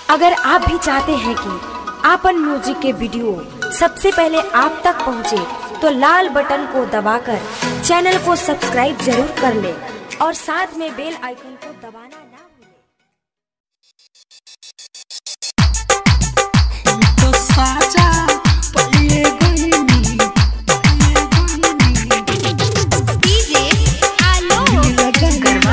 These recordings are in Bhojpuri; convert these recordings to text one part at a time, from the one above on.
अगर आप भी चाहते हैं कि आपन म्यूजिक के वीडियो सबसे पहले आप तक पहुंचे, तो लाल बटन को दबाकर चैनल को सब्सक्राइब जरूर कर ले और साथ में बेल आइकन को दबाना ना भूलें। तो साजा पइए गइनी पइए गइनी डीजे आलो गरबा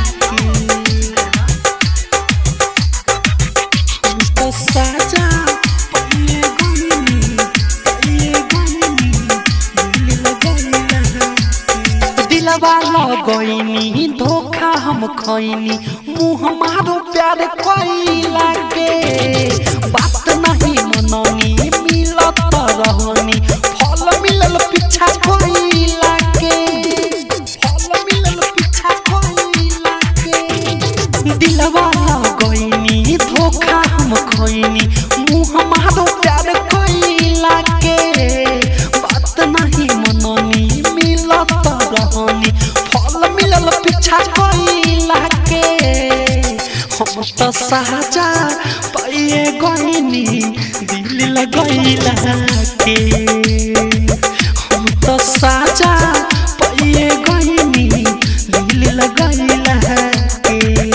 तो साजा पइए गइनी पइए गइनी दिल लगइला दिलवा लगइनी धोखा हम खइनी मुँह मारो प्यार कइला के बात नहीं मननी मिलत रहनी फल मिलल पीछा कइला के फल मिलल पीछा कइला के दिलवा लगइनी धोखा हम खइनी मुँह मारो प्यार कइला के बात नहीं मननी मिलत रहनी फल मिलल पीछा कइला के हम तो साजा पाइए गइनी दिल लगइला के हम तो साजा पाइए गइनी दिल लगइला के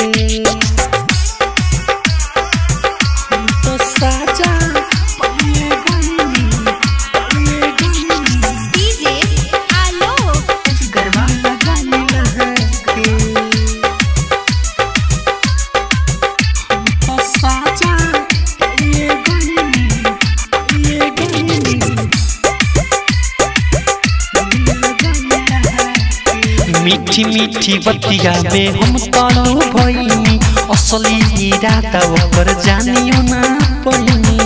हम तो साजा पाइए गइनी पाइए गइनी डीजे आलो गरबा लगइला के हम तो साजा पाइए गइनी पाइए गइनी मीठी मीठी बतिया में हम तनु भइनी असली इरादा ओकर जानियो ना पहिनी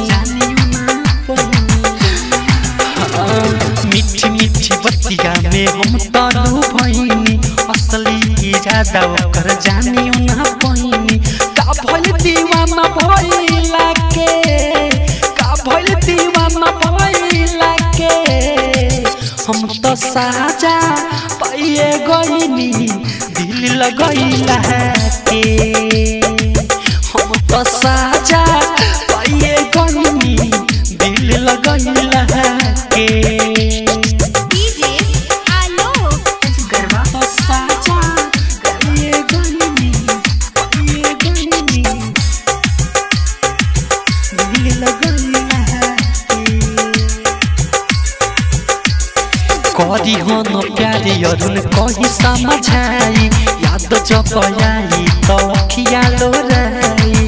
हाँ, मीठी मीठी बतिया में हम तनु भइनी असली इरादा ओकर जानियो ना पहिनी का भइल दीवाना भइला के का भइल दीवाना भइला के हम तो साजा पाइए गइनी दिल लगइला के हम तो साजा पाइए गइनी दिल लगइला के डीजे आलो गरबा तो साजा पाइए गइनी पाइए गइनी दिल लगइला के करी हो न प्यारे अरुण कही समझाई याद जब आई तो अखिया लोराई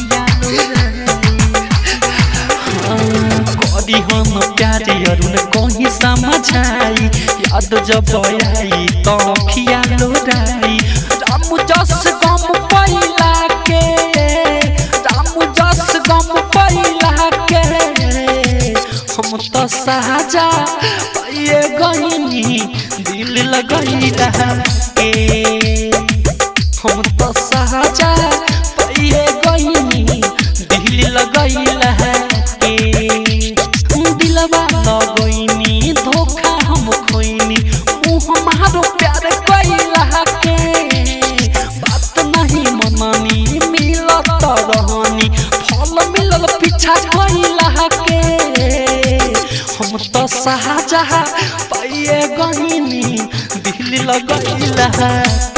करी हो न प्यारे अरुण कही समझाई याद जब आई तो अखिया लोराई राम जस गम पैला के राम जस गम पैला के हम तो साजा पाइए गइनी दिल लगइला के हम तो साजा पाइए गइनी दिल लगइला के दिलवा लगइनी धोखा हम खोइनी मुँह मारो प्यार कइला के बात नहीं मननी मिलत रहनी फल मिलल पीछा कइला के हम तो साजा पाइए गइनी दिल लगइला